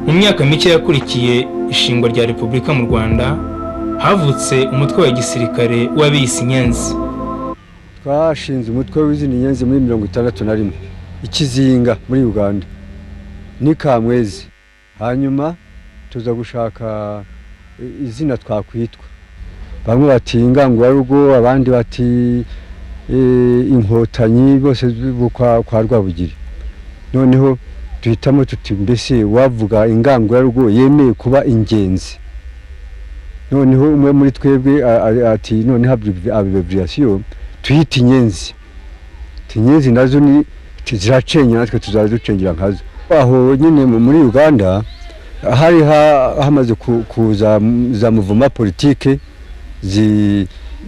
mu myaka mike yakurikiye ishingwa rya repubulika mu rwanda havutse umutwe wa gisirikare w'abiyisi inyenzi twashinze umutwe w'izindi nyenzi muri mirongo itandatu na rimwe ikizinga muri uganda ni kamwezi hanyuma tuza gushaka izina twakwitwa bamwe bati ingangurugo abandi bati inkotanyi bose kwa rwabugiri noneho duhitamo tuti mbese wavuga ingangurarugo yemeye kuba ingenzi noneho umwe muri twebwe ati noneho abibriyasiyo tuyita inyenzi inyenzi nazo ni ziracengera natwe tuzaza ducengera nkazo aho nyine muri uganda hari hamaze kuza za muvuma politike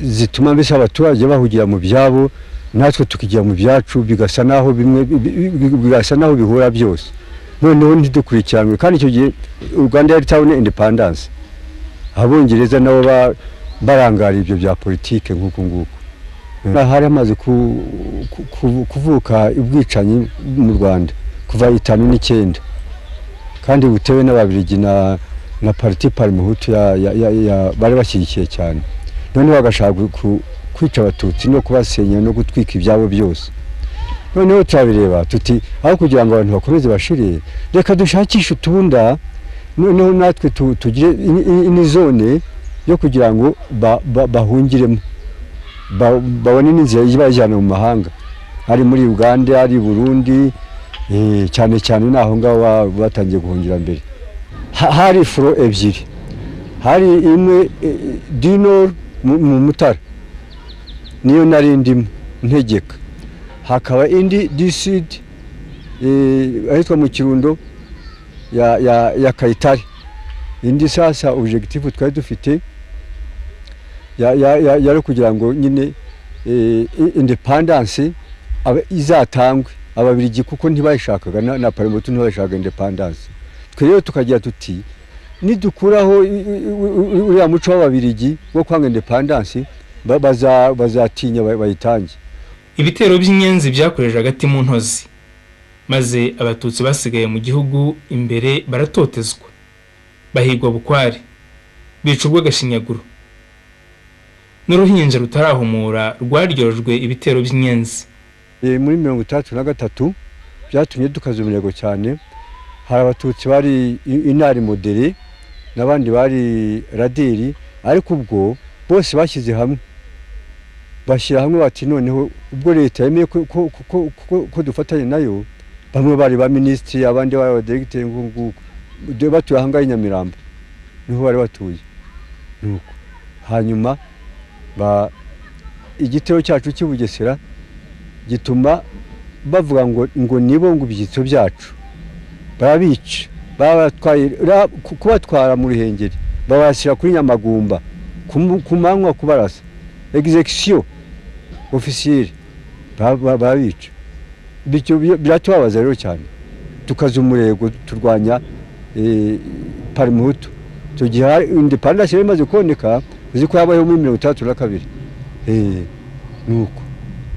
zituma mbese abaturage bahugira mu byabo natwe tukigira mu byacu bigasa naho bimwe bigasa naho bihura byose noneho ntidukurikiranwe kandi icyo gihe uganda yari tawuni indepandanse abongereza nabo barangariye ibyo bya politike nk'uku nguku hari hamaze kuvuka ubwicanyi mu rwanda kuva itanu n'icyenda kandi butewe n'ababirigi na pariti parimuhutu bari bashyigikiye cyane noneho bagashaka kwica abatutsi no kubasenya no gutwika ibyabo byose noneho turabireba tuti aho kugira ngo abantu bakomeze bashire reka dushakishe utunda noneho natwe tugire indi zone yo kugira ngo bahungiremo babone n'inzira ibajyana mu mahanga ari muri uganda ari burundi cyane cyane ni aho ngaho batangiye guhungira mbere hari furo ebyiri hari imwe dinoro mu mutara niyo nari ndimo ntegeka hakaba indi disidi ahitwa mu kirundo ya kayitare indi sasa objekitifu twari dufite yari kugira ngo nyine indepandanse izatangwe ababirigi kuko ntibayishakaga na parimoto ntibayishakaga indepandanse twe rero tukagira tuti nidukuraho uriya muco w'ababirigi wo kwanga indepandanse bazatinya bayitange ibitero by'inyenzi byakoreje hagati mu ntozi maze abatutsi basigaye mu gihugu imbere baratotezwa bahigwa bukware bica urw'agashinyaguro n'uruhinja rutarahumura rwaryojwe ibitero by'inyenzi muri mirongo itandatu na gatatu byatumye dukaza umurego cyane hari abatutsi bari inari modere n'abandi bari raderi ariko ubwo bose bashyize hamwe bashyira hamwe bati noneho ubwo leta yemeye ko dufatanya nayo bamwe bari ba minisitiri abandi bari abadiregiteri ngubu batuye aha ngaha i nyamirambo niho bari batuye hanyuma igitero cyacu cy'i bugesera gituma bavuga ngo ngo nibo ngo ibyitso byacu barabica kubatwara mu ruhengeri babashyira kuri nyamagumba ku manywa kubarasa egizekisiyo ofisiyeri barabica biratubabaza rero cyane tukaza umurego turwanya parimuhutu icyo gihe indepandasi yari imaze kuboneka uzi ko yabayeho muri mirongo itandatu na kabiri ni uko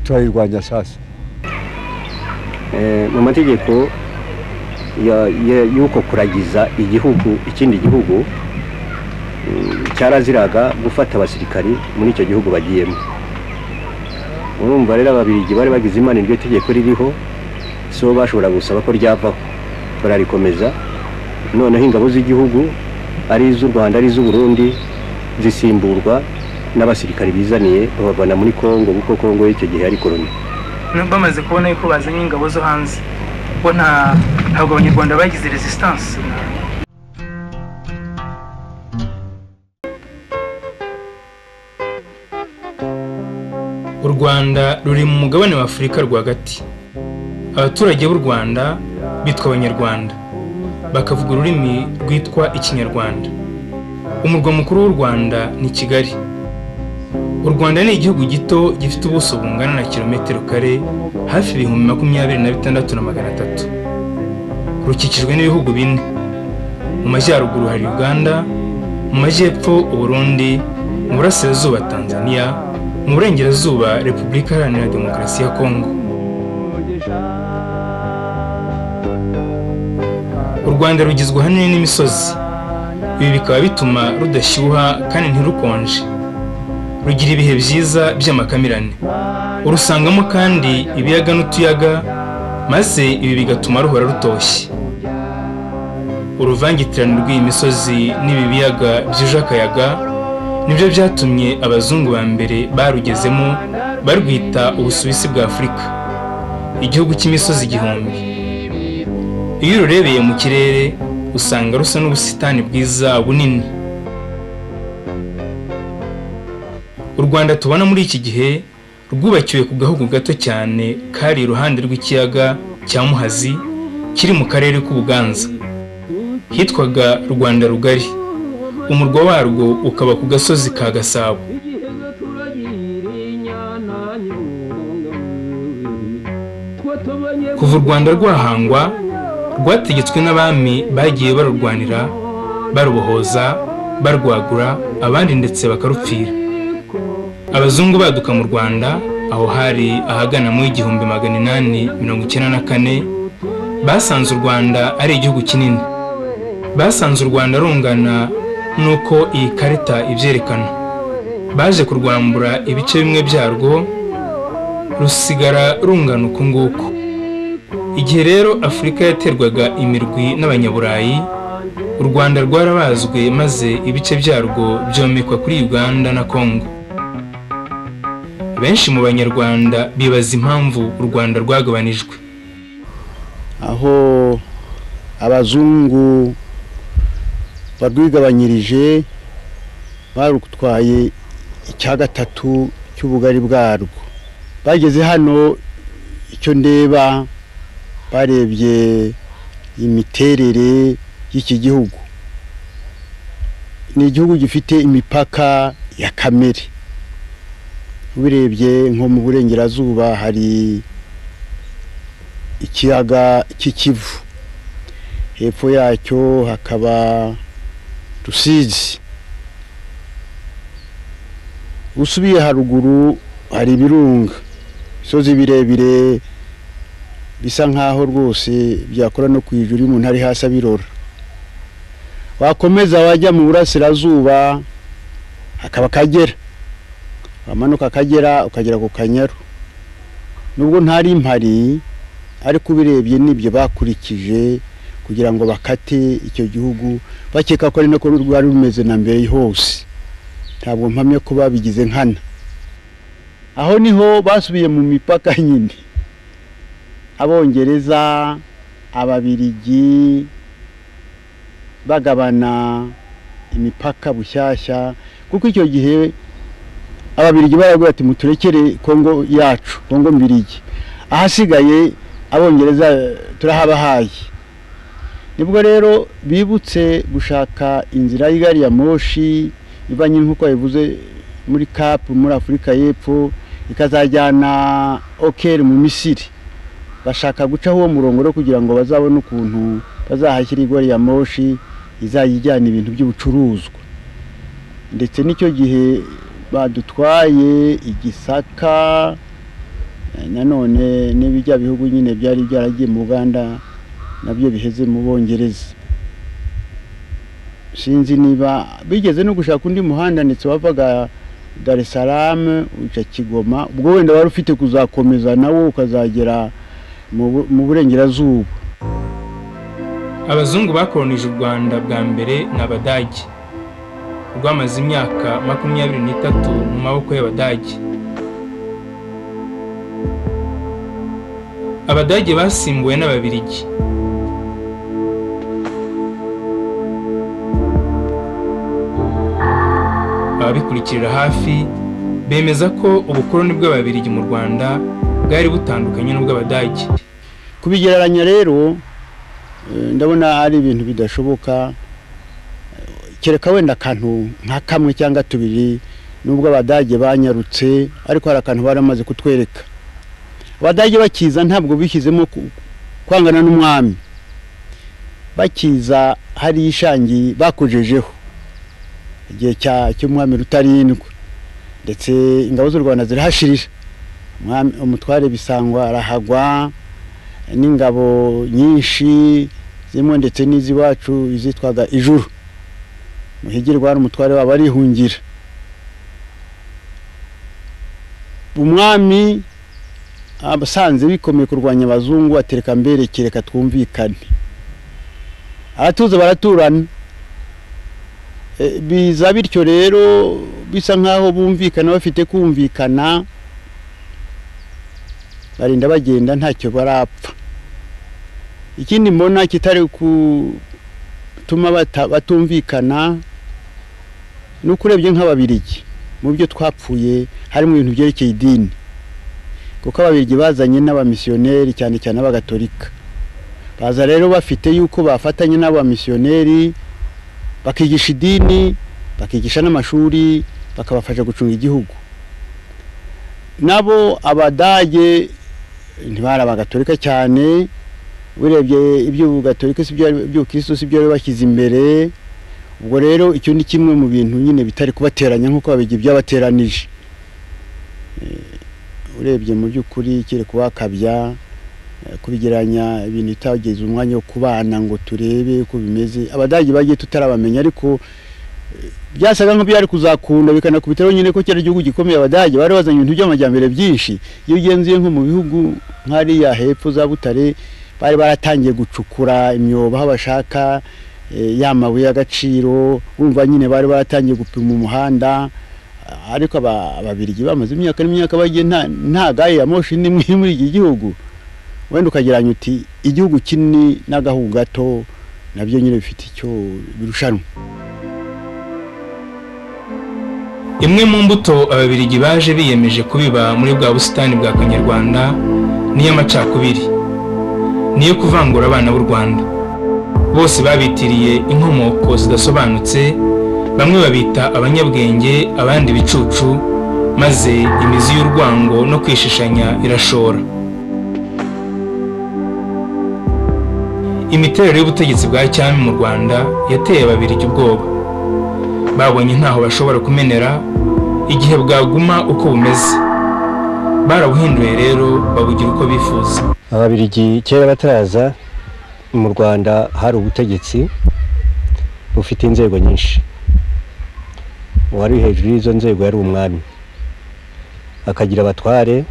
turayirwanya sasa mu mategeko y'uko kuragiza igihugu ikindi gihugu cyaraziraga gufata abasirikari muri icyo gihugu bagiyemo urumva rero ababirigi bari bagize imana iryo tegeko ririho si bo bashobora gusaba ko ryavaho bararikomeza noneho ingabo z'igihugu ari iz'u rwanda ari iz'uburundi zisimburwa n'abasirikari bizaniye babavana muri kongo kuko kongo y'icyo gihe yari koroni bamaze kubona yuko bazanye ingabo zo hanze bo ntabwo abanyarwanda bagize resisitanse u rwanda ruri mu mugabane wa afurika rwagati abaturage b'u rwanda bitwa abanyarwanda bakavuga ururimi rwitwa ikinyarwanda umurwa mukuru w'u rwanda ni kigali u rwanda ni igihugu gito gifite ubuso bungana na kilometero kare hafi ibihumbi makumyabiri na bitandatu na magana atatu rukikijwe n'ibihugu bine mu majyaruguru hari uganda mu majyepfo uburundi mu burasirazuba tanzania mu burengerazuba repubulika iharanira demokarasi ya kongo u rwanda rugizwe ahanini n'imisozi ibi bikaba bituma rudashyuha kandi ntirukonje rugira ibihe byiza by'amakamirane urusangamo kandi ibiyaga n'utuyaga maze ibi bigatuma ruhora rutoshye uruvangitirane rw'iyi misozi n'ibi biyaga byuje akayaga nibyo byatumye abazungu ba mbere barugezemo barwita ubusuwisi bwa afurika igihugu cy'imisozi igihumbi iyo ururebeye mu kirere usanga rusa n'ubusitani bwiza bunini u rwanda tubona muri iki gihe rwubakiwe ku gahugu gato cyane kari iruhande rw'ikiyaga cya muhazi kiri mu karere k'ubuganza hitwaga rwanda rugari umurwa warwo ukaba ku gasozi ka gasabo kuva u rwanda rwahangwa rwategetswe n'abami bagiye barurwanira barubohoza barwagura abandi ndetse bakarupfira abazungu baduka mu rwanda aho hari ahagana mu igihumbi magana inani mirongo icyenda na kane basanze u rwanda ari igihugu kinini basanze u rwanda rungana n'uko iyi karita ibyerekana baje kurwambura ibice bimwe byarwo rusigara rungana uku nguku igihe rero afurika yaterwaga imirwi n'abanyaburayi u rwanda rwarabazwe maze ibice byarwo byomekwa kuri uganda na kongo benshi mu banyarwanda bibaza impamvu u rwanda rwagabanijwe aho abazungu barwigabanyirije barutwaye icya gatatu cy'ubugari bwarwo bageze hano icyo ndeba barebye imiterere y'iki gihugu ni igihugu gifite imipaka ya kamere ubirebye nko mu burengerazuba hari ikiyaga cy'ikivu hepfo yacyo hakaba rusizi usubiye haruguru hari ibirunga imisozi birebire bisa nk'aho rwose byakora no kwijura iyo umuntu ari hasi abirora wakomeza wajya mu burasirazuba hakaba akagera wamanuka akagera ukagera ku kanyaru nubwo ntari mpari ariko ubirebye n'ibyo bakurikije kugira ngo bakate icyo gihugu bakeka ko ari nako rwari rumeze na mbere hose ntabwo mpamya ko babigize nkana aho niho basubiye mu mipaka nyine abongereza ababirigi bagabana imipaka bushyashya kuko icyo gihe ababirigi barabwira ati muturekere kongo yacu kongo mbirigi ahasigaye abongereza turahabahaye nibwo rero bibutse gushaka inzira y'igari ya moshi ivanye nk'uko yabivuze muri kapu muri afurika y'epfo ikazajyana okeri mu misiri bashaka gucaho uwo murongo rero kugira ngo bazabone ukuntu bazahashyira igari ya moshi izajya ijyana ibintu by'ubucuruzwa ndetse n'icyo gihe badutwaye igisaka nanone n'ibijya bihugu nyine byari byaragiye mu Uganda nabyo biheze mu bongereza sinzi niba bigeze no gushaka undi muhanda ndetse wavaga Dar es Salaam uca Kigoma ubwo wenda wari ufite kuzakomeza nawo ukazagera mu burengerazuba abazungu bakoronije u Rwanda bwa mbere ni Abadage rwamaze imyaka makumyabiri n'itatu mu maboko y'abadage abadage basimbuwe n'ababirigi ababikurikirira hafi bemeza ko ubukoloni bw'ababirigi mu rwanda bwari butandukanye n'ubw'abadage kubigereranya rero ndabona ari ibintu bidashoboka kereka wenda akantu nka kamwe cyangwa tubiri nubwo abadage banyarutse ariko hari akantu baramaze kutwereka abadage bakiza ntabwo bishyizemo kwangana n'umwami bakiza hari ishangi bakojejeho igihe cy'umwami rutarindwa ndetse ingabo z'u rwanda zirahashirira umutware bisangwa arahagwa n'ingabo nyinshi zirimo ndetse n'iz'iwacu izitwaga ijuru muhigirwa hari umutware wabo arihungira umwami abasanze bikomeye kurwanya abazungu atereka mbereke reka twumvikane abatuza baraturana Eh, biza bityo rero bisa nk'aho bumvikana bafite kumvikana barinda bagenda ntacyo barapfa ikindi mbona kitari gutuma bata- batumvikana ni uko urebye nk'ababirigi mu byo twapfuye harimo ibintu byerekeye idini kuko ababirigi bazanye n'abamisiyoneri cyane cyane abagatolika baza rero bafite yuko bafatanya n'abamisiyoneri bakigisha idini bakigisha n'amashuri bakabafasha gucunga igihugu nabo abadage ntibari abagatolika cyane urebye iby'ubugatolika si byo iby'ubukristo si byo bari bashyize imbere ubwo rero icyo ni kimwe mu bintu nyine bitari kubateranya nk'uko babigira byabateranije Eh, urebye mu by'ukuri kereka uwakabya eh, kubigeranya ibintu bitageze umwanya wo kubana ngo turebe uko bimeze abadage bagiye tutarabamenya ariko byasaga nk'ibyari kuzakunda bikanakubitaho nyine ko cyari igihugu gikomeye abadage bari bazanye ibintu by'amajyambere byinshi iyo ugenzuye nko mu bihugu nk'ariya hepfo za butare bari baratangiye gucukura imyobo aho bashaka eh, ya mabuye y'agaciro urumva nyine bari baratangiye gupima umuhanda ah, ariko aba- ababirigi bamaze imyaka n'imyaka bagiye nta- nta gaye ya moshi n'imwe iri muri iki gihugu wenda ukageranya uti igihugu kinini n'agahugu gato nabyo nyine bifite icyo birushanwa Imwe mu mbuto ababirigi baje biyemeje kubiba muri bwa busitani bwa Kanyarwanda niyo amacakubiri niyo kuvangura abana b'u Rwanda bose babitiriye inkomoko zidasobanutse bamwe babita abanyabwenge abandi ibicucu maze imizi y'urwango no kwishishanya irashora imiterere y'ubutegetsi bwa cyami mu Rwanda yateye ababirigi ubwoba babonye ntaho bashobora kumenera igihe bwaguma uko bumeze barabuhinduye rero babugira uko bifuza ababirigi kera bataraza mu rwanda hari ubutegetsi bufite inzego nyinshi uwari hejuru y'izo nzego yari umwami akagira abatware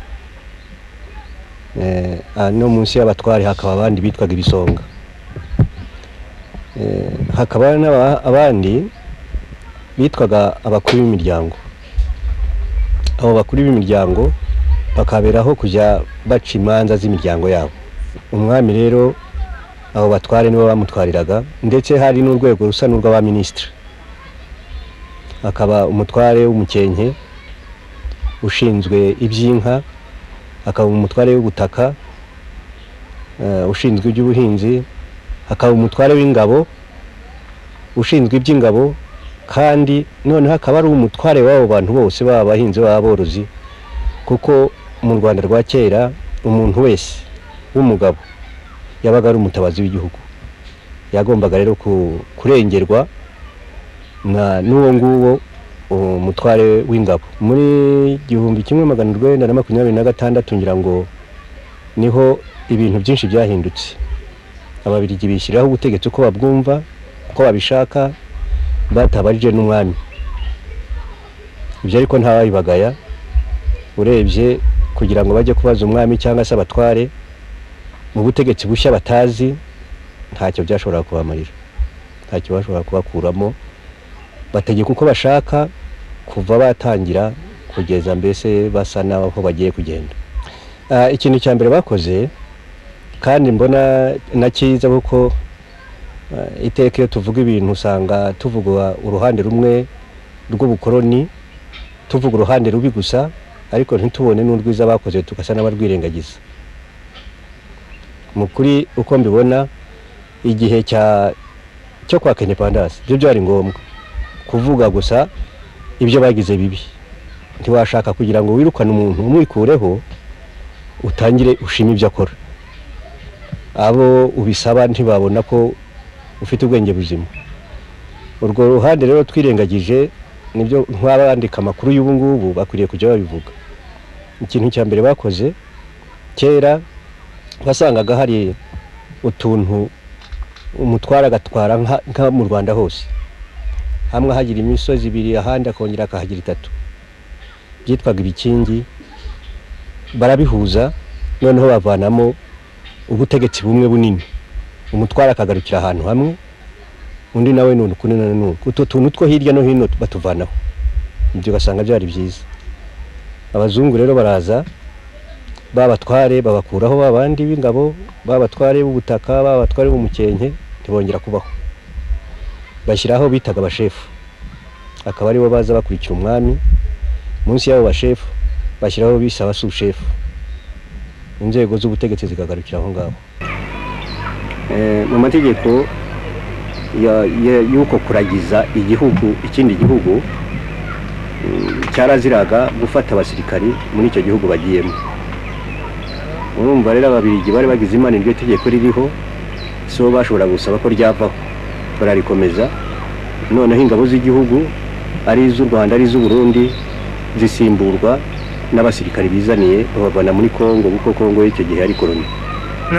eh, ah, no munsi y'abatware hakaba abandi bitwaga ibisonga Eh, hakaba n'aba- abandi bitwaga abakuru b'imiryango abo bakuru b'imiryango bakaberaho kujya baca imanza z'imiryango yabo umwami rero abo batware nibo bamutwariraga ndetse hari n'urwego rusa n'urw'abaminisitiri akaba umutware w'umukenke ushinzwe iby'inka akaba umutware w'ubutaka eh, ushinzwe iby'ubuhinzi akaba umutware w'ingabo ushinzwe iby'ingabo kandi noneho akaba ari umutware w'abo bantu bose baba abahinzi baba aborozi kuko mu rwanda rwa kera umuntu wese w'umugabo yabaga ari umutabazi w'igihugu yagombaga rero ku- kurengerwa na- n'uwo nguwo umutware w'ingabo muri igihumbi kimwe magana urwenda na makumyabiri na gatandatu ngira ngo niho ibintu byinshi byahindutse ababirigi bishyiriraho ubutegetsi uko babwumva uko babishaka batabarije n'umwami ibyo ariko ntawabibagaya urebye kugira ngo bajye kubaza umwami cyangwa se abatware mu butegetsi bushya batazi ntacyo byashobora kubamarira ntacyo bashobora kubakuramo bategeka uko bashaka kuva batangira kugeza mbese basa n'aho bagiye kugenda Ah, ikintu cya mbere bakoze kandi mbona na cyiza kuko ah, iteka iyo tuvuga ibintu usanga tuvuga uruhande rumwe rw'ubukoroni tuvuga uruhande rubi gusa ariko ntitubone n'urwiza bakoze tugasa n'abarwirengagiza mu kuri uko mbibona igihe cya cyo kwaka independance byo byari ngombwa kuvuga gusa ibyo bagize bibi ntiwashaka kugira ngo wirukane umuntu umwikureho utangire ushime ibyo akora abo ubisaba ntibabona ko ufite ubwenge buzima urwo ruhande rero twirengagije nibyo nk'abandika amakuru y'ubu ngubu bakwiriye kujya babivuga ikintu cya mbere bakoze kera wasangaga hari utuntu umutwara agatwara nka- nka mu rwanda hose hamwe ahagira imisozi ibiri ahandi akongera akahagira itatu byitwaga ibikingi barabihuza noneho bavanamo ubutegetsi bumwe bunini umutwara akagarukira ahantu hamwe undi nawe ni uku na nuku utwo tuntu two hirya no hino batuvanaho ibyo ugasanga byari byiza abazungu rero baraza babatware babakuraho babandi b'ingabo babatware b'ubutaka babatware b'umukenke ntibongera kubaho bashyiraho bitaga abashefu akaba aribo baza bakurikira umwami munsi y'abo bashefu bashyiraho bise abasushefo inzego z'ubutegetsi zikagarukira aho ngaho mu mategeko ya- ya- y'uko kuragiza igihugu ikindi gihugu mm, cyaraziraga gufata abasirikari muri icyo gihugu bagiyemo urumva rero ababiligi bari bagize imana iryo tegeko ririho si bo bashobora gusaba ko ryavaho bararikomeza noneho ingabo z'igihugu ari iz'u rwanda ari iz'u burundi zisimburwa n'abasirikari bizaniye babavana muri kongo kuko kongo y'icyo gihe yari koroni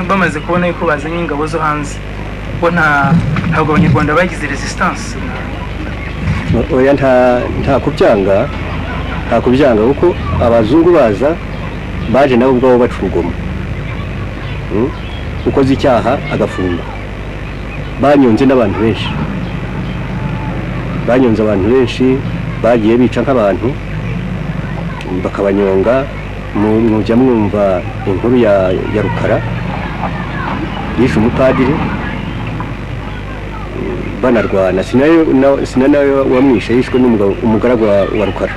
bamaze kubona yuko bazanye ingabo zo hanze bo nta ntabwo abanyarwanda bagize resistance oya nta nta kubyanga nta kubyanga kuko abazungu baza baje nabo ubwabo baca urugomo Mm? ukoze icyaha agafungwa banyonze n'abantu benshi banyonze abantu benshi bagiye bica nk'abantu bakabanyonga mu- mujya mwumva inkuru ya ya rukara yishe umupadiri banarwana sinari na- sina nawe wamwishe yishwe n'umugabo umugaragu wa- wa rukara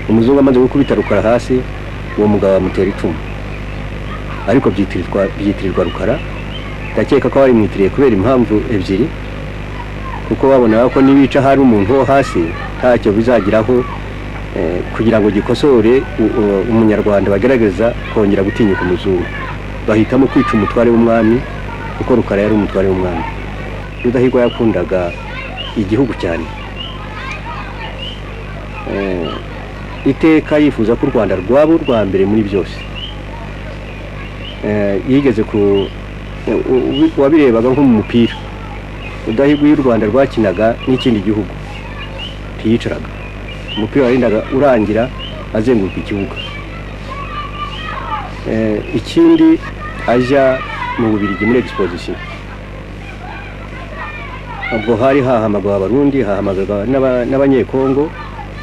umuzungu amaze gukubita rukara hasi uwo mugabo amutera icumu ariko byitirirwa byitirirwa rukara ndakeka ko barimwitiriye kubera impamvu ebyiri kuko babonaga ko nibica hari umuntu wo hasi ntacyo bizageraho eh, kugira ngo gikosore u- u- umunyarwanda bagaragaza kongera gutinyuka umuzungu bahitamo kwica umutware w'umwami kuko rukara yari umutware w'umwami rudahigwa yakundaga igihugu cyane Eh, iteka yifuza ko u rwanda rwaba urwa mbere muri byose Eh, yigeze ku u- u- wabirebaga nko mu mupira rudahigwa iyo u rwanda rwakinaga n'ikindi gihugu ntiyicaraga umupira warindaga urangira azenguruka ikibuga Eh, ikindi ajya mu bubirigi muri exposition ubwo hari hahamagarwa abarundi hahamagarwa n'aba- n'abanyekongo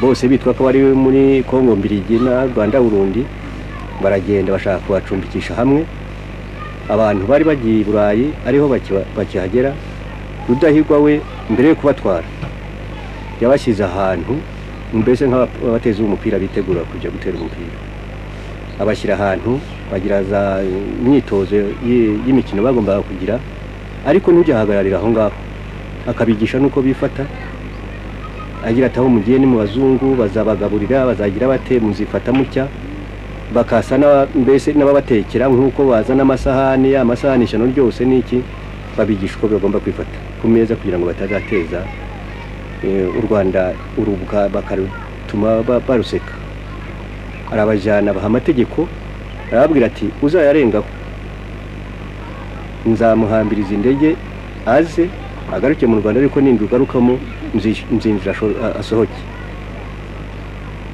bose bitwa ko bari muri kongo mbirigi na rwanda burundi baragenda bashaka kubacumbikisha hamwe abantu bari bagiye i burayi ariho bakiba- bakihagera rudahigwa we mbere yo kubatwara yabashyize ahantu mbese nk'abateza umupira bitegura kujya gutera umupira abashyira ahantu bagira za myitozo y- y'imikino bagombaga kugira ariko ntujahagararira aho ngaho akabigisha nuko bifata agira ati aho mugiye ni mu bazungu bazabagaburira bazagira bate muzifata mutya bakasa n'aba- mbese n'ababatekera nk'uko bazana amasahani amasahani ishyano ryose n'iki babigisha uko bagomba kwifata ku meza kugira ngo batazateza eh, u rwanda urubuka bakarutuma ba- baruseka arabajyana baha amategeko arababwira ati uzayarengaho nzamuhambiriza indege aze agaruke mu rwanda ariko nindi ugarukamo nzish- nzinjira asho- a- asohoke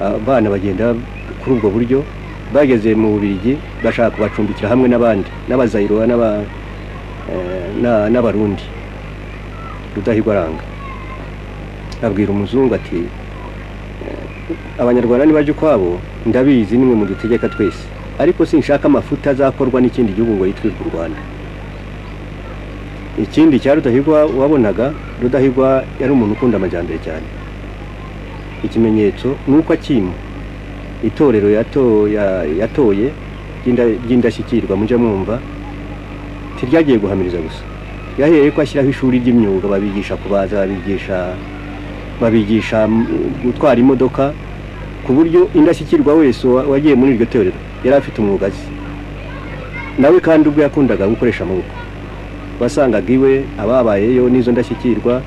abana bagenda kuri ubwo buryo bageze mu bubirigi bashaka kubacumbikira hamwe n'abandi n'abazayiro n'aba- eh, na- n'abarundi rudahigwa aranga abwira umuzungu ati eh, abanyarwanda nibajya ukwabo ndabizi nimwe mudutegeka twese ariko sinshaka amafuta azakorwa n'ikindi gihugu ngo yitwirwe u rwanda ikindi cya rudahigwa wabonaga rudahigwa yari umuntu ukunda amajyambere cyane ikimenyetso ni uko akima itorero yato- ya- yatoye ry'inda- ry'indashyikirwa mujya mwumva ntiryagiye guhamiriza gusa yahereye ko ashyiraho ishuri ry'imyuga babigisha kubaza babigisha babigisha mm, gutwara imodoka ku buryo indashyikirwa wese wa- wagiye muri iryo torero yari afite umwuga azi nawe kandi ubwo yakundaga gukoresha amaboko wasangaga iwe ababayeyo n'izo ndashyikirwa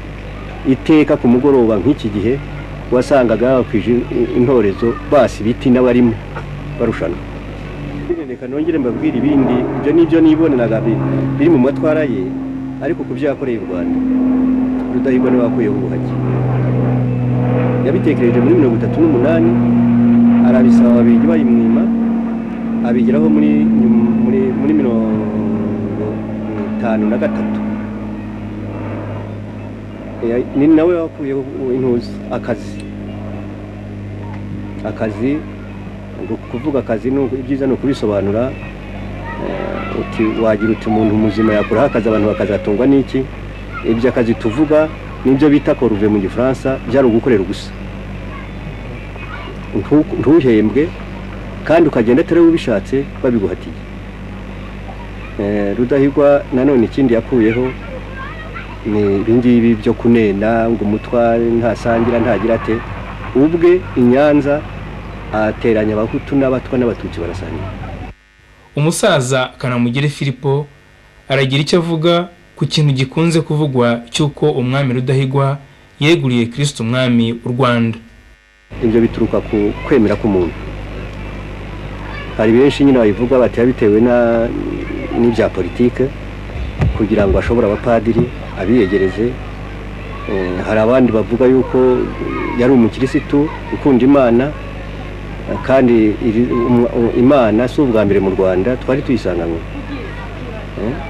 iteka ku mugoroba nk'iki gihe wasangaga bakwije intorezo basi ibiti n'abarimo barushanwa reka nongere mbabwire ibindi ibyo ni byo niboneraga bi- biri mu matwara ye ariko ku byo yakoreye u rwanda rudahigwa niwe wakuyeho ubuhake yabitekereje muri mirongo itatu n'umunani arabisaba ababiligi bayimwima abigeraho muri muri muri mirongo itanu na gatatu ni nawe wakuyeho intuzi akazi akazi kuvuga akazi ibyiza ni ukubisobanura wagira uti umuntu muzima yakuraho akazi abantu bakazatungwa n'iki ibyo akazi tuvuga nibyo bita koruve mu gifaransa byari ugukorera gusa ntuhembwe kandi ukagenda atari ubishatse babiguhatiye rudahigwa nanone ikindi yakuyeho ni ibingibi byo kunena ngo umutware ntasangira ntagira ate ubwe inyanza ateranya abahutu n'abatwa n'abatutsi barasangira umusaza kanamugire filipo aragira icyo avuga ku kintu gikunze kuvugwa cy'uko umwami rudahigwa yeguriye kirisite umwami u rwanda ibyo bituruka ku kwemera k'umuntu hari benshi nyine babivuga batera bitewe n'ibya politike kugira ngo ashobore abapadiri abiyegereze hari abandi bavuga yuko yari umukirisitu ukunda imana kandi imana si ubwa mbere mu rwanda twari tuyisanganywe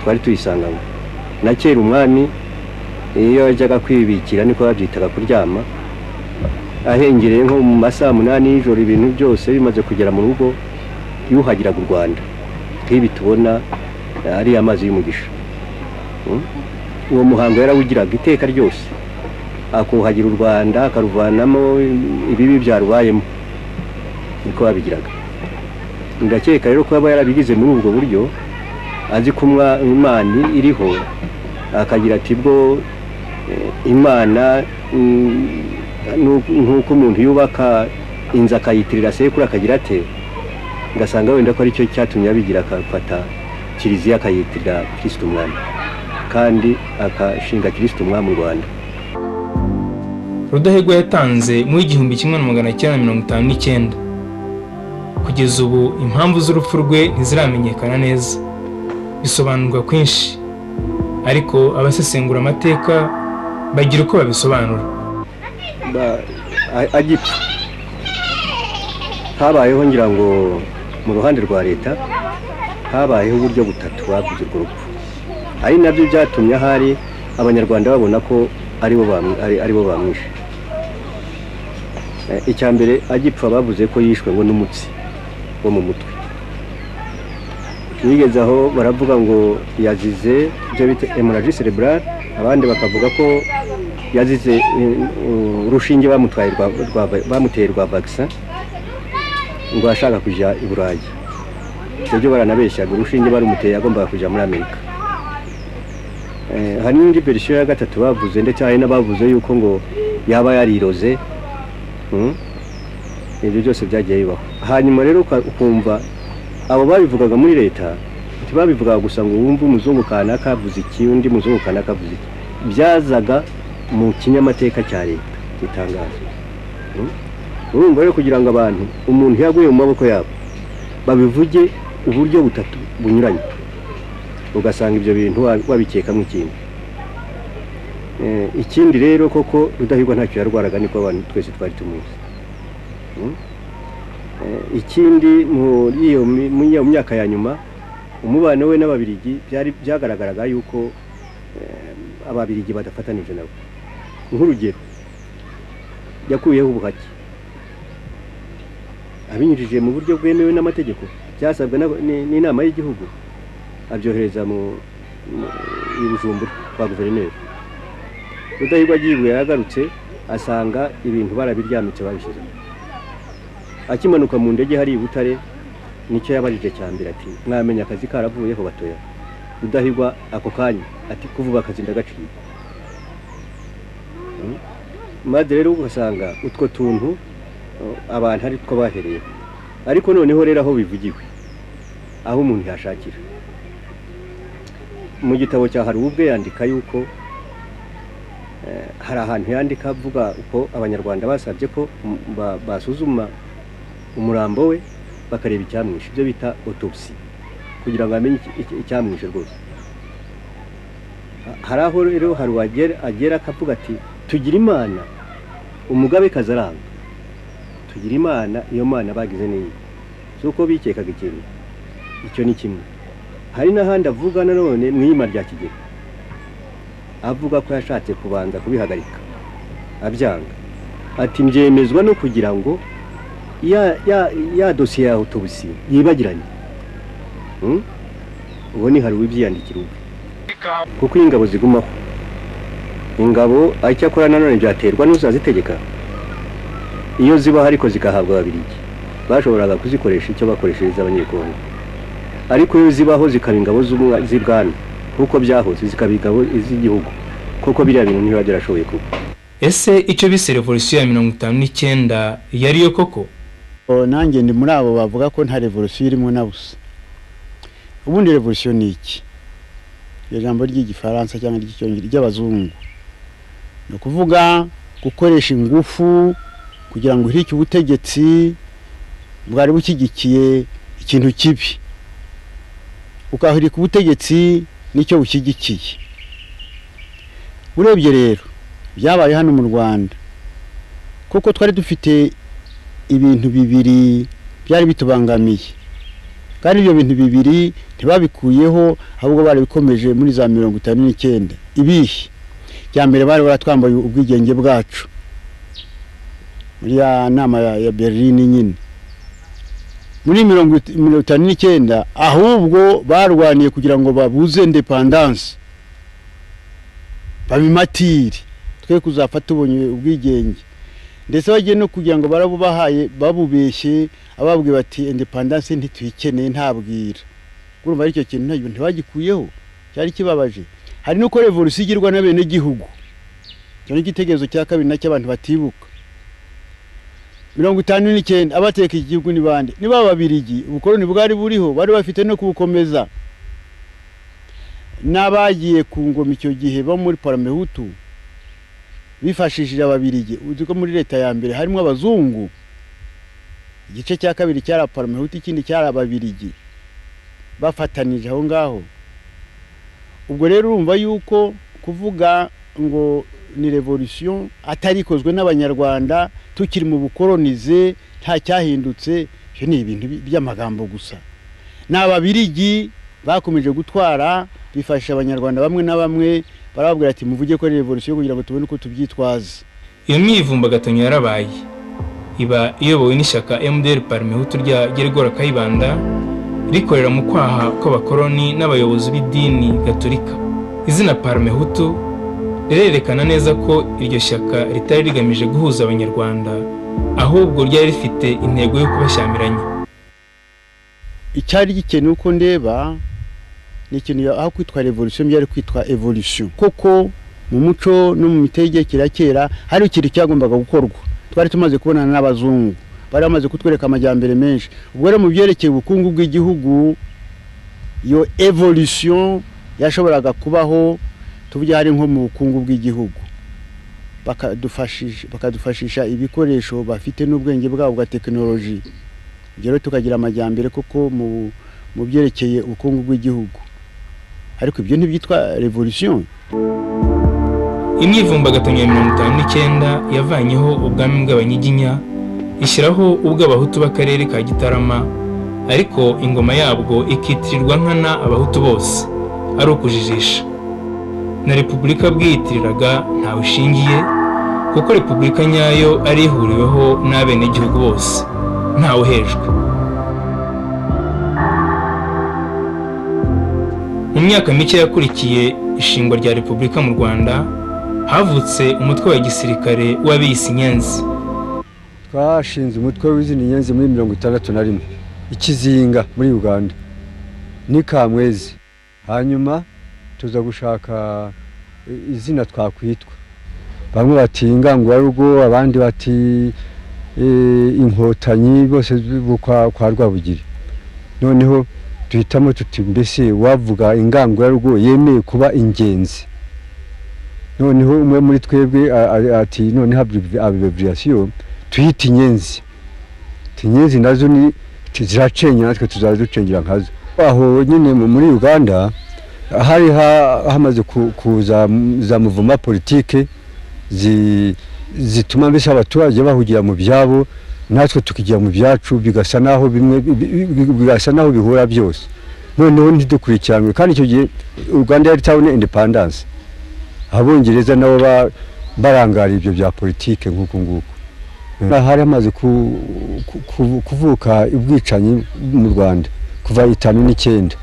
twari tuyisanganywe na kera umwami iyo yajyaga kwibikira niko babyitaga kuryama ahengereye nko mu masaha munani y'ijoro ibintu byose bimaze kugera mu rugo yuhagiraga u rwanda nk'ibi tubona ari amazi y'umugisha uwo muhango yarawugiraga iteka ryose akuhagira u rwanda akaruvanamo ibibi byarubayemo niko babigiraga ndakeka rero ko yaba yarabigize muri ubwo buryo azi ko imana iriho akagira ati bwo imana nk'uko umuntu yubaka inzu akayitirira sekuru akagira ate ngasanga wenda ko aricyo cyatumye abigira akafata kiliziya akayitirira kirisite umwami kandi akashinga kirisite umwami u rwanda rudahigwa yatanze mu igihumbi kimwe na magana cyenda mirongo itanu n'icyenda kugeza ubu impamvu z'urupfu rwe ntiziramenyekana neza bisobanurwa kwinshi ariko abasesengura amateka bagira uko babisobanura agipfa habayeho ngira ngo mu ruhande rwa leta habayeho uburyo butatu baguze urwo rupfu ari nabyo byatumye ahari abanyarwanda babona ko aribo bamwishe icya mbere agipfa bavuze ko yishwe ngo n'umutsi wo mu mutwe bigeze aho baravuga ngo yazize ibyo bita emuraji cerebrale abandi bakavuga ko yazize urushinge bamuteye rwa bagisa ngo ashaka kujya i burayi ibyo baranabeshyaga urushinge barumuteye agombaga kujya muri amerika hari n'indi verisiyo ya gatatu bavuze ndetse hari n'abavuze yuko ngo yaba yariroze ibyo byose byagiye bibaho hanyuma rero ukumva abo babivugaga muri leta ntibabivugaga gusa ngo wumve umuzungu kanaka avuze iki undi muzungu kanaka avuze iki byazaga mu kinyamateka cya leta gitangaza urumva rero kugira ngo abantu umuntu yaguye mu maboko yabo babivuge uburyo butatu bunyuranye ugasanga ibyo bintu wabikekamo ikintu ikindi rero koko rudahigwa ntacyo yarwaraga niko abantu twese twari tumuzi ikindi muri iyo myaka ya nyuma umubano we n'ababirigi byagaragaraga yuko ababirigi badafatanije nabo nk'urugero yakuyeho ubuhake abinyujije mu buryo bwemewe n'amategeko byasabwe n'inama y'igihugu abyohereza mu bujumbura kwa guverineri rudahigwa agiye yagarutse asanga ibintu barabiryamitse babishyizemo akimanuka mu ndege hari i butare nicyo yabajije cya mbere ati mwamenya akazi karavuyeho batoya rudahigwa ako kanya ati kuvuga akazi ndagaciye maze rero ugasanga utwo tuntu abantu ari two bahereye ariko noneho rero aho bivugiwe aho umuntu yashakira mu gitabo cya hari ubwe yandika yuko hari ahantu yandika avuga uko abanyarwanda basabye ko basuzuma umurambo we bakareba icyamwishe ibyo bita otopsi kugira ngo bamenye icyamwishe rwose hari aho rero hari uwagera agera akavuga ati tugira imana umugabekazi aranga tugira imana iyo mana bagize n'iyi si uko bikekaga ikintu icyo ni kimwe hari n'ahandi avuga nanone mu ihema rya kigega avuga ko yashatse kubanza kubihagarika abyanga ati mbyemezwa no kugira ngo ya dosiye yawe tubusi yibagiranye ubu ni hari uwibyiyandikira ubwe kuko ingabo zigumaho ingabo icyo akora nanone byaterwa n'uzazitegeka iyo zibaho ariko zigahabwa ababirigi bashoboraga kuzikoresha icyo bakoreshereza abanyekongo ariko iyo zibaho zikaba ingabo z'ibwami kuko byahoze zikaba ingabo z'igihugu kuko biriya bintu ntibiba byarashoboye kuba ese icyo bise revolisiyo ya mirongo itanu n'icyenda yariyo koko nanjye ndi muri abo bavuga ko nta revolisiyo irimo na busa ubundi revolisiyo ni iki ijambo ry'igifaransa cyangwa ry'icyongereza ry'abazungu ni ukuvuga gukoresha ingufu kugira ngo uhirike ubutegetsi bwari bushyigikiye ikintu kibi ukahirika ubutegetsi nicyo bushyigikiye urebye rero byabaye hano mu rwanda kuko twari dufite ibintu bibiri byari bitubangamiye kandi ibyo bintu bibiri ntibabikuyeho ahubwo barabikomeje muri za mirongo itanu n'icyenda ibihe bya mbere bari baratwambaye ubwigenge bwacu muri ya nama ya berlin nyine muri mirongo itanu n'icyenda ahubwo barwaniye kugira ngo babuze indepandanse babimatire twe kuzafata ubonye ubwigenge ndetse bagiye no kugira ngo barabubahaye babubeshye ababwiye bati indepandanse ntituyikeneye ntabwira urumva aricyo kintu ntabwo ntibagikuyeho cyari kibabaje hari n'uko revolisiyo igirwa n'abenegihugu icyo ni igitekerezo cya kabiri nacyo abantu batibuka mirongo itanu n'icyenda abateka igihugu ni bande niba babirigi ubukoroni bwari buriho bari bafite no kubukomeza n'abagiye ku ngoma icyo gihe bo muri paramehutu bifashishije ababirigi uzi ko muri leta ya mbere harimo abazungu igice cya kabiri cyari paramehuti ikindi cyari ababirigi bafatanije aho ngaho ubwo rero urumva yuko kuvuga ngo ni revolisiyo atari ikozwe n'abanyarwanda tukiri mu bukoronize nta cyahindutse ibyo ni ibintu by'amagambo gusa ni ababirigi bakomeje gutwara bifasha abanyarwanda bamwe na bamwe barababwira ati muvuge ko ari revolisiyo kugira ngo tubone uko tubyitwaza iyo myivumbagatanyo yarabaye iba iyobowe n'ishyaka mdr parmehutu rya gerigora kayibanda rikorera mu kwaha kw'abakoroni n'abayobozi b'idini gaturika izina parmehutu rirerekana neza ko iryo shyaka ritari rigamije guhuza abanyarwanda ahubwo ryari rifite intego yo kubashyamiranya icyari gikene uko ndeba ni ikintu aho kwitwa revolisiyo byari kwitwa evolisiyo koko mu muco no mu mitegekere ya kera hari ikintu cyagombaga gukorwa twari tumaze kubonana n'abazungu bari bamaze kutwereka amajyambere menshi ubwo rero mu byerekeye ubukungu bw'igihugu iyo evolisiyo yashoboraga kubaho tuvuge hari nko mu bukungu bw'igihugu bakadufashisha ibikoresho bafite n'ubwenge bwabo bwa tekinoloji ibyo rero tukagira amajyambere koko mu byerekeye ubukungu bw'igihugu ariko ibyo ntibyitwa revolisiyo imyivumbagatanyo ya mirongo itanu n'icyenda yavanyeho ubwami bw'abanyiginya ishyiraho ubw'abahutu b'akarere ka gitarama ariko ingoma yabwo ikitirirwa nkana abahutu bose ari ukujijisha na repubulika bwiyitiriraga ntawe ishingiye kuko repubulika nyayo ari ihuriweho n'abenegihugu bose ntawe uhejwe mu myaka mike yakurikiye ishingwa rya repubulika mu rwanda havutse umutwe wa gisirikare w'abiyisi inyenzi twashinze umutwe w'izindi nyenzi muri mirongo itandatu na rimwe ikizinga muri uganda ni kamwezi hanyuma tuza gushaka izina twakwitwa bamwe bati ingangurugo abandi bati inkotanyi bose kwa rwabugiri noneho duhitamo tuti mbese wavuga ingangurarugo yemeye kuba ingenzi noneho umwe muri twebwe ati noneho abibriyasiyo tuyita inyenzi inyenzi nazo ni ziracengera natwe tuzaducengera nkazo aho nyine muri uganda hari ha- hamaze ku- kuza m- za muvuma politike zi- zituma mbese abaturage bahugira mu byabo natwe tukigira mu byacu bigasa naho bimwe bi- bi- bi- bigasa naho bihura byose noneho ntidukurikiranwe kandi icyo gihe uganda yari itabona independence abongereza nabo ba- barangariye ibyo bya politike nk'uku nguku hari hamaze ku- ku- ku- kuvuka ubwicanyi mu rwanda kuva itanu n'icyenda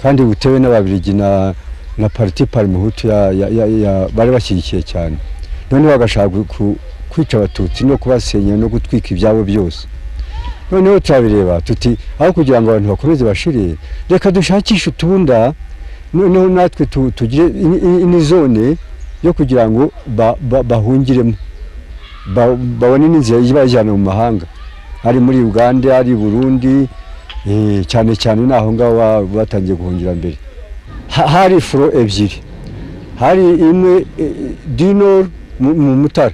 kandi butewe n'ababiligi na na pariti parimuhutu ya, ya, ya, ya bari bashyigikiye cyane none bagashaka gu- ku- kwica abatutsi no kubasenya no gutwika ibyabo byose noneho turabireba tuti aho kugira ngo abantu bakomeze bashire reka dushakishe utunda noneho natwe tu- tugire ini- ini- ini zone yo kugira ngo ba- ba- bahungiremo ba- babone n'inzira ibajyana mu mahanga ari muri uganda ari i burundi eh, cyane cyane naho ngaho ba- batangiye guhungira mbere Ha- hari furo ebyiri hari imwe eh, dinor mu- mu mutara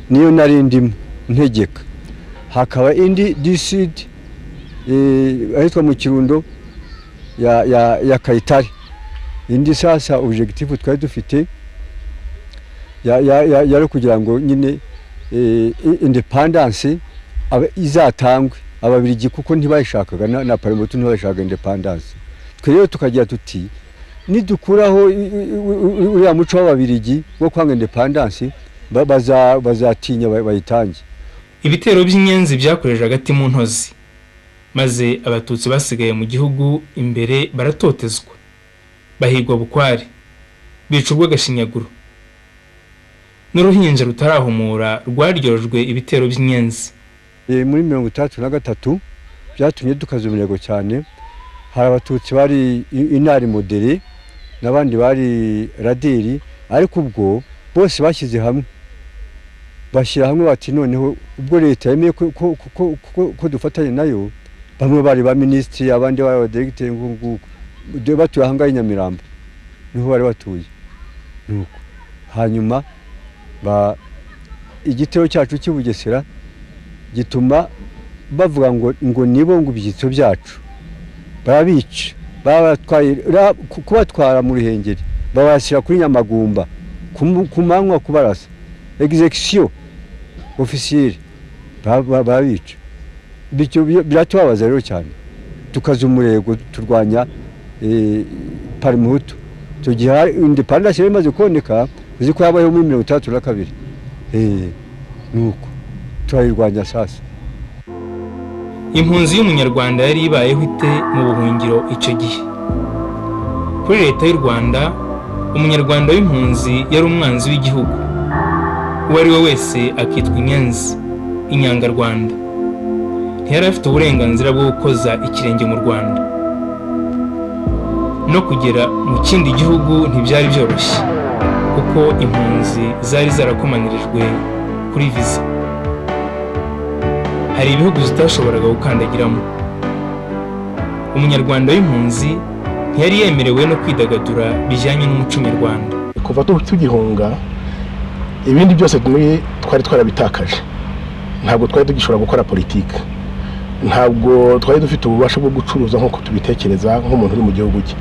niyo nari ndimo ntegeka hakaba indi disid eh, ahitwa mu kirundo ya, ya, ya kayitare indi sasa objectif twari dufite ya- ya- ya- yari kugira ngo nyine eh, i- independence abe- izatangwe ababiligi kuko ntibayishakaga na, na parlement ntibayishakaga independence twe rero tukagira tuti nidukuraho i- i- i- i- uriya muco w'ababiligi wo kwanga independence ba- baza- bazatinya ba- bayitange ibitero by'inyenzi byakoreje hagati mu ntozi maze abatutsi basigaye mu gihugu imbere baratotezwa bahigwa bukware bica urw'agashinyaguro n'uruhinja rutarahumura rwaryojwe ibitero by'inyenzi Eh, muri mirongo itandatu na gatatu byatumye dukaza umurego cyane hari abatutsi bari i- inari modere n'abandi bari raderi ariko ubwo bose bashyize hamwe bashyira hamwe bati noneho ubwo leta yemeye ko, ko, ko, ko, ko, ko dufatanya nayo bamwe bari ba minisitiri abandi bari abadiregiteri nk'uko batuye ahangaha i nyamirambo niho bari batuye nuko hanyuma ba igitero cyacu cy'i bugesera gituma bavuga ngo ngo nibo ngo ibyitso byacu barabica babatwaye ra- ku- kubatwara mu ruhengeri babashyira kuri nyamagumba kumu- ku manywa kubarasa execution officier ba- ba- barabica bityo bi- biratubabaza rero cyane tukaza umurego turwanya eh, parimuhutu icyo gihe hari- independence yari imaze kuboneka uzi ko yabayeho muri mirongo itandatu na kabiri Eh, nuko turayirwanya sasa impunzi y'umunyarwanda yari ibayeho ite mu buhungiro icyo gihe kuri leta y'u rwanda umunyarwanda w'impunzi yari umwanzi w'igihugu uwo ari we wese akitwa inyenzi inyangarwanda ntiyari afite uburenganzira bwo gukoza ikirenge mu rwanda no kugera mu kindi gihugu ntibyari byoroshye kuko impunzi zari zarakomanirijwe kuri viza hari ibihugu zitashoboraga gukandagiramo umunyarwanda w'impunzi ntiyari yemerewe no kwidagadura bijyanye n'umuco nyarwanda kuva tu- tugihunga ibindi byose muri twari twarabitakaje ntabwo twari tugishobora gukora politiki ntabwo twari dufite ububasha bwo gucuruza nk'uko tubitekereza nk'umuntu uri mu gihugu cye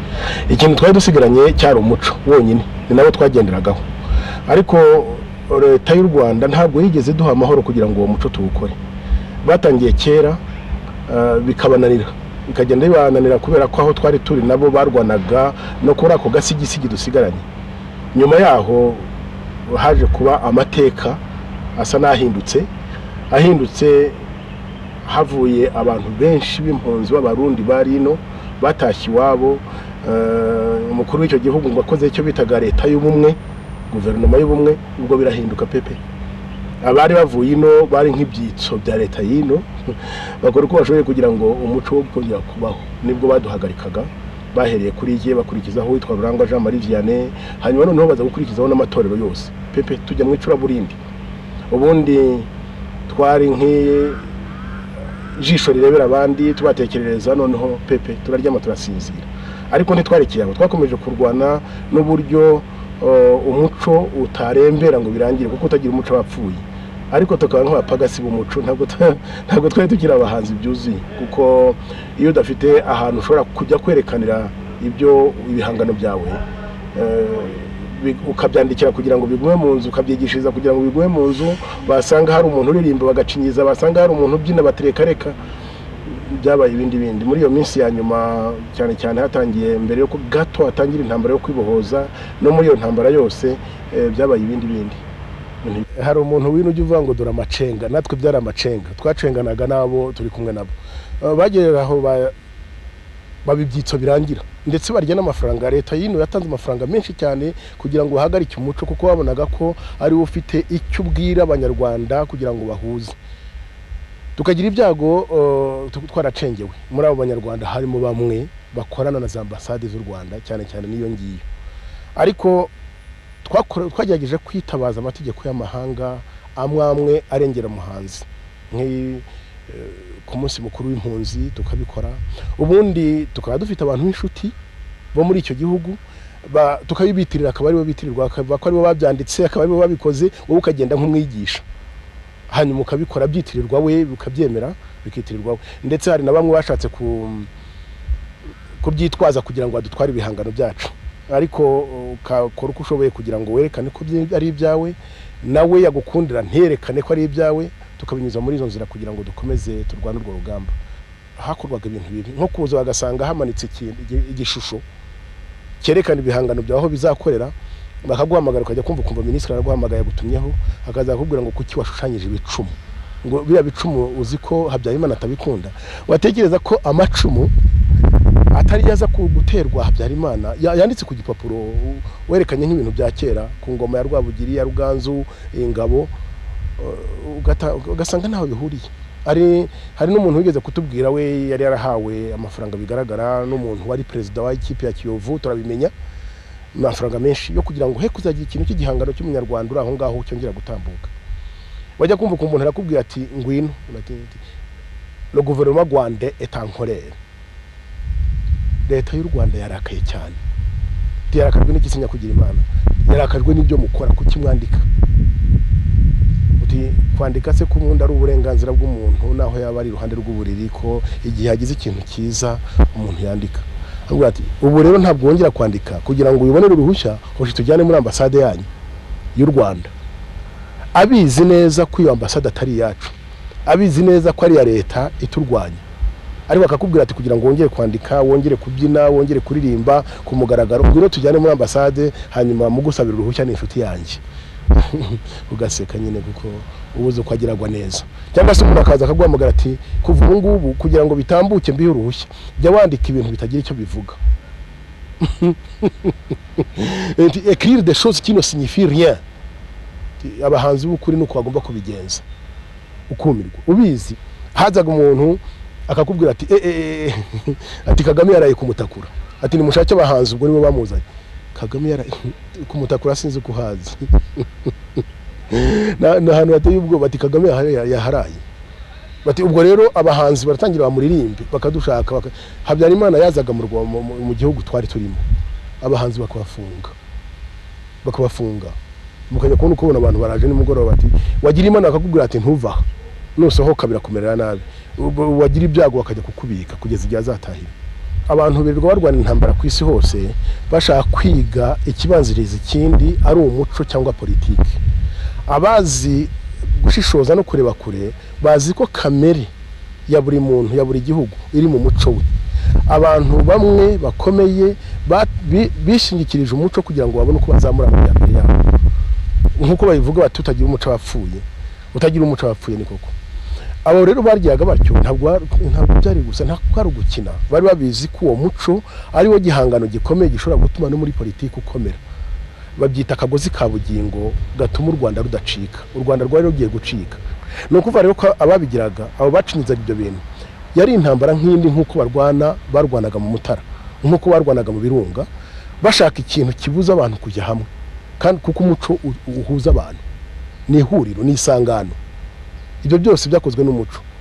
ikintu twari dusigaranye cyari umuco wonyine ni nawo twagenderagaho ariko leta y'u rwanda ntabwo yigeze duha amahoro kugira ngo uwo muco tuwukore batangiye kera eh, bikabananira bikagenda bibananira kubera ko aho twari turi nabo barwanaga no kuri ako gasigisigi dusigaranye nyuma yaho haje kuba amateka asa n'ahindutse ahindutse havuye abantu benshi b'impunzi b'abarundi bari ino batashye iwabo eh, umukuru w'icyo gihugu ngo akoze icyo bitaga leta y'ubumwe guverinoma y'ubumwe ubwo birahinduka pepe abari bavuye ino bari nk'ibyitso bya leta y'ino bakora uko bashoboye kugira ngo umuco wo kongera kubaho nibwo baduhagarikaga bahereye kuri ye bakurikizaho uwitwa rurangwa jean marie vianney hanyuma noneho baza gukurikizaho n'amatorero yose pepe tujya mu icuraburindi ubundi twari nk'ijisho rirebera abandi tubatekerereza noneho pepe turaryama turasinzira ariko ntitwarekeye aho twakomeje kurwana n'uburyo eh, umuco utarembera ngo birangire kuko utagira umuco wapfuye ariko tukaba nk'abapagasi b'umuco ntabwo tu- ntabwo twari tugira abahanzi byuzuye kuko iyo udafite ahantu ushobora kujya kwerekanira ibyo ibihangano byawe ukabyandikira kugira ngo bigume mu nzu ukabyigishiriza kugira ngo bigume mu nzu basanga hari umuntu uririmba bagacinyiza basanga hari umuntu ubyina baterekareka byabaye ibindi bindi muri iyo minsi ya nyuma cyane cyane hatangiye mbere yuko gato hatangira intambara yo kwibohoza no muri iyo ntambara yose byabaye ibindi bindi hari umuntu wino ujya uvuga ngo dore amacenga natwe byari amacenga twacenganaga n'abo turi kumwe nabo bagera aho baba ibyitso birangira ndetse barya n'amafaranga leta y'ino yatanze amafaranga menshi cyane kugira ngo bahagarike umuco kuko babonaga ko ari we ufite icyo ubwira abanyarwanda kugira ngo bahuze tukagira ibyago twaracengewe muri abo banyarwanda harimo bamwe bakorana na za ambasade z'u rwanda cyane cyane n'iyo ngiyo ariko twagerageje kwitabaza amategeko y'amahanga amwe amwe arengera umuhanzi ku munsi mukuru w'impunzi tukabikora ubundi tukaba dufite abantu b'inshuti bo muri icyo gihugu tukabibitirira akaba aribo bitirirwa akaba aribo babyanditse akaba aribo babikoze wowe ukagenda nk'umwigisha hanyuma ukabikora byitirirwa we ukabyemera bikitirirwa we ndetse hari na bamwe bashatse kubyitwaza kugira ngo badutware ibihangano byacu ariko ukakora uko ushoboye kugira ngo werekane ko ari ibyawe nawe yagukundira nterekane ko ari ibyawe tukabinyuza muri izo nzira kugira ngo dukomeze turwane urwo rugamba hakorwaga ibintu bibi nko kuza bagasanga hamanitse igishusho cyerekana ibihangano byawe aho bizakorera bakaguhamagara ukajya kumva ukumva minisitiri araguhamagaye agutumyeho akaza akubwira ngo kuki washushanyije ibicumu ngo biriya bicumu uzi ko habyarimana atabikunda watekereza ko amacumu atari yaza guterwa habyarimana yanditse ku gipapuro werekanye nk'ibintu bya kera ku ngoma ya rwabugiri ya ruganzu ingabo ugasanga ntaho bihuriye hari n'umuntu wigeze kutubwira we yari yarahawe amafaranga bigaragara n'umuntu wari perezida wa ikipe ya kiyovu turabimenya amafaranga menshi yo kugira ngo he kuzagira ikintu cy'igihangano cy'umunyarwanda uri aho ngaho cyongera gutambuka wajya kumva ukuntu umuntu arakubwira ati ngwino le guverinoma rwanda etankorere leta y'u rwanda yarakaye cyane yarakajwe n'igisinya kugira imana yarakajwe n'ibyo mukora kukimwandika kwandika se ko ubundi ari uburenganzira bw'umuntu naho yaba ari iruhande rw'uburiri ko igihe hagize ikintu cyiza umuntu yandika ati ubu rero ntabwo wongera kwandika kugira ngo ubibonere uruhushya hoshi tujyane muri ambasade yanyu y'u rwanda abizi neza ko iyo ambasade atari iyacu abizi neza ko ari iya leta iturwanya ariko akakubwira ati kugira ngo wongere kwandika wongere kubyina wongere kuririmba ku mugaragaro ngwino tujyane muri ambasade hanyuma mugusabira uruhushya ni inshuti yanjye ugaseka nyine kuko ubuze uko ageragwa neza cyangwa se umuntu akaza akaguhamagara ati kuva ubu ngubu kugira ngo bitambuke mbihe uruhushya jya wandika ibintu bitagira icyo bivuga ekirire de shoze kino sinyifiriye abahanzi b'ukuri ni uko bagomba kubigenza ukumirwa ubizi hazaga umuntu akakubwira ati ati kagame yaraye kumutakura ati nimushake abahanzi ubwo nibo bamuzanye kagame yara kumutakura sinzi ko uhazi ni ahantu hateye ubwoba ati kagame yaharaye bati ubwo rero abahanzi baratangira bamuririmbe bakadushaka habyarimana yazaga mu gihugu twari turimo abahanzi bakabafunga bakabafunga mukajya kubona ukubona abantu baraje nimugoroba bati wagira imana bakakubwira ati ntuva nusohoka birakumerera nabi wagira ibyago bakajya kukubika kugeza igihe azatahira abantu birirwa barwana intambara ku isi hose bashaka kwiga ikibanziriza ikindi ari umuco cyangwa politiki abazi gushishoza no kureba kure bazi ko kamere ya buri muntu ya buri gihugu iri mu muco we abantu bamwe bakomeye bishingikirije umuco kugira ngo babone uko bazamura amajyambere yabo nk'uko babivuga bati utagira umuco wapfuye utagira umuco wapfuye ni koko abo rero baryaga batyo ntabwo byari gusa ntabwo ari ugukina bari babizi ko uwo muco ariwo gihangano gikomeye gishobora gutuma no muri politiki ukomera babyita akagozi ka bugingo gatuma u rwanda rudacika u rwanda rwari rugiye gucika ni ukuvuga rero ko ababigiraga abo bacinyizaga ibyo bintu yari intambara nk'indi nk'uko barwana barwanaga mu mutara nk'uko barwanaga mu birunga bashaka ikintu kibuza abantu kujya hamwe kandi kuko umuco uhuza abantu ni ihuriro ni isangano ibyo byose byakozwe n'umuco